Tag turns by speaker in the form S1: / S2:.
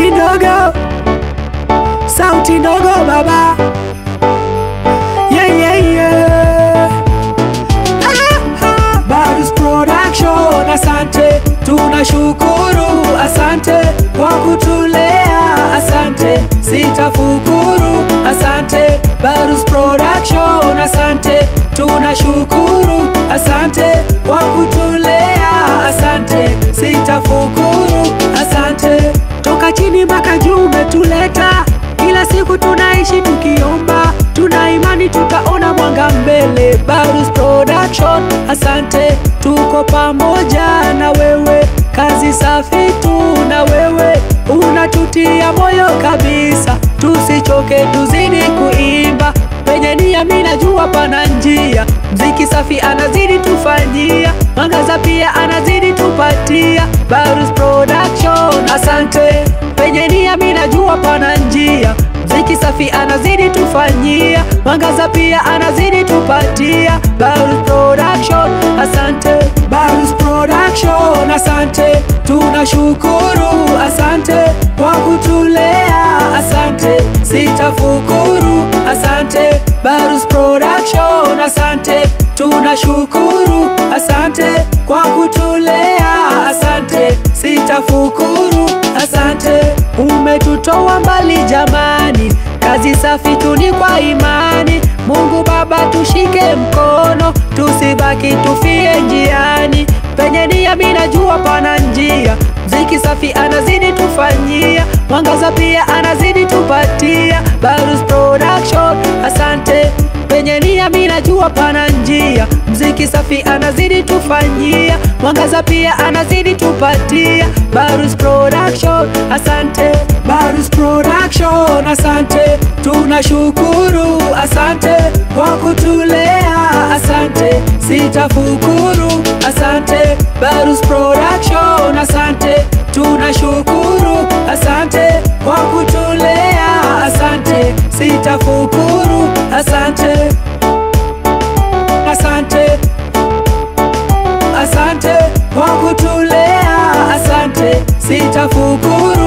S1: ndogo, sauti ndogo baba, yeah, yeah, yeah. Ah, Barus Production, asante, tunashukuru, asante kwa kutulea, asante, sitafukuru, asante. Barus Production, asante, tunashukuru, asante kwa kutulea, asante, sitafukuru, asante. Toka chini mpaka juu umetuleta, kila siku tunaishi tukiomba, tuna imani tutaona mwanga mbele. Barus Production, asante, tuko pamoja na wewe, kazi safi tu na wewe, unatutia moyo kabisa, tusichoke, tuzidi kuimba penye nia, mimi najua pana njia, mziki safi anazidi tufanyia, mwangaza pia anazidi tupatia. Barus Production, asante, penye nia, mimi najua pana njia mziki safi anazidi tufanyia, mwangaza pia anazidi tupatia. Barus Production, asante. Barus Production, asante, tunashukuru, asante kwa kutulea, asante, sitafukuru, asante. Barus Production, asante, tunashukuru, asante kwa kutulea, asante, sitafukuru, asante. Umetutoa mbali jamani, kazi safi tuni kwa imani. Mungu Baba tushike mkono, tusibaki tufie njiani. Penye nia mimi najua pana njia, mziki safi anazidi tufanyia, mwangaza pia anazidi tupatia. Barus Production, asante penye nia mimi najua pana njia, mziki safi anazidi tufanyia, mwangaza pia anazidi tupatia. Barus Production, asante. Barus Production, asante, tunashukuru, asante kwa kutulea, asante, sitafukuru, asante. Barus Production, asante, tunashukuru, asante kwa kutulea, asante, sitafukuru, asante, asante, asante kwa kutulea, asante, sitafukuru